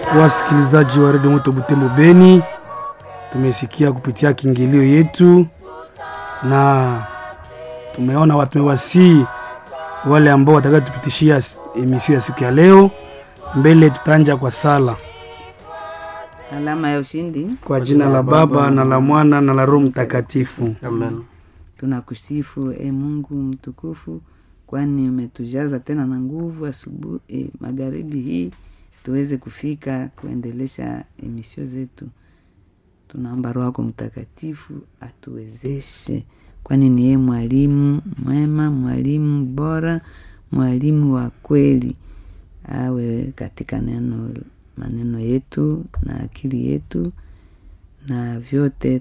Wasikilizaji wa redio Moto Butembo Beni, tumesikia kupitia kiingilio yetu na tumeona watu tumewasii wale ambao watakatupitishia emisio ya siku ya leo. Mbele tutaanja kwa sala Alama ya ushindi. kwa jina la Baba na la Mwana na la Roho Mtakatifu. Amen. Tunakusifu e Mungu mtukufu, kwani umetujaza tena na nguvu asubuhi e, magharibi hii tuweze kufika kuendelesha emisio zetu. Tunaomba Roho yako Mtakatifu atuwezeshe, kwani ni yeye mwalimu mwema, mwalimu bora, mwalimu wa kweli. Awe katika neno maneno yetu na akili yetu na vyote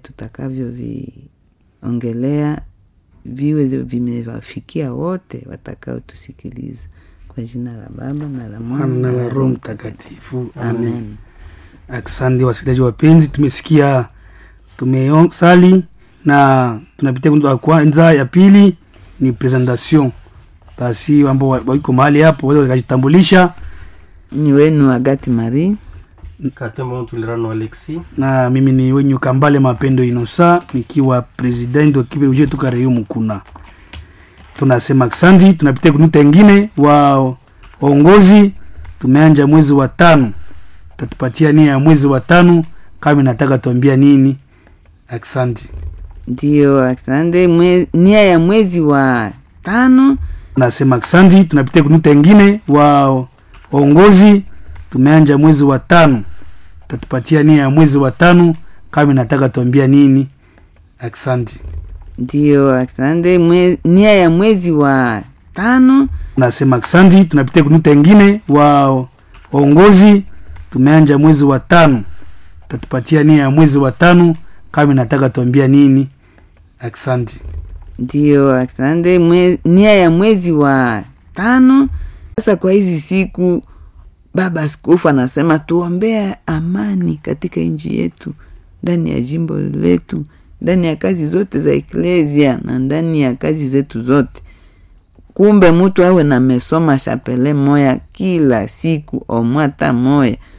tutakavyoviongelea viwe vimewafikia wote watakaotusikiliza kwa jina la Baba na la Mwana na na la la Roho Roho Mtakatifu. Amen. Asante wasikilizaji wapenzi, tumesikia tumesali na tunapitia kundi wa kwanza. Ya pili ni presentation, basi ambao wa- wako mahali hapo waweza wakajitambulisha, Ni wenu Agati Marie. Katembo Ntulirano Alexi. na mimi ni wenyu Kambale Mapendo Inosa nikiwa president wa kipe uje tuka Reyo Mukuna. Tunasema asante, tunapitia kunuta ingine wa waongozi. Tumeanja mwezi wa tano, tatupatia nia ya mwezi wa tano, kama nataka tuambia nini. Asante. Ndiyo, asante. Mwe, nia ya mwezi wa tano Nasema asante, tunapitia kunuta ingine wa waongozi. Tumeanja mwezi wa tano, tatupatia nia ya mwezi wa tano, kama nataka tuambia nini. Asante. ndiyo, asante. Mwe, nia ya mwezi wa tano Nasema asante, tunapitia kunuta ingine wa waongozi. Tumeanja mwezi wa tano, tatupatia nia ya mwezi wa tano, kama nataka tuambia nini. Asante. ndiyo, asante. Mwe, nia ya mwezi wa tano. Sasa kwa hizi siku baba askofu anasema tuombea amani katika nchi yetu, ndani ya jimbo letu, ndani ya kazi zote za eklesia na ndani ya kazi zetu zote. Kumbe mtu awe na mesoma chapele moya kila siku omwata moya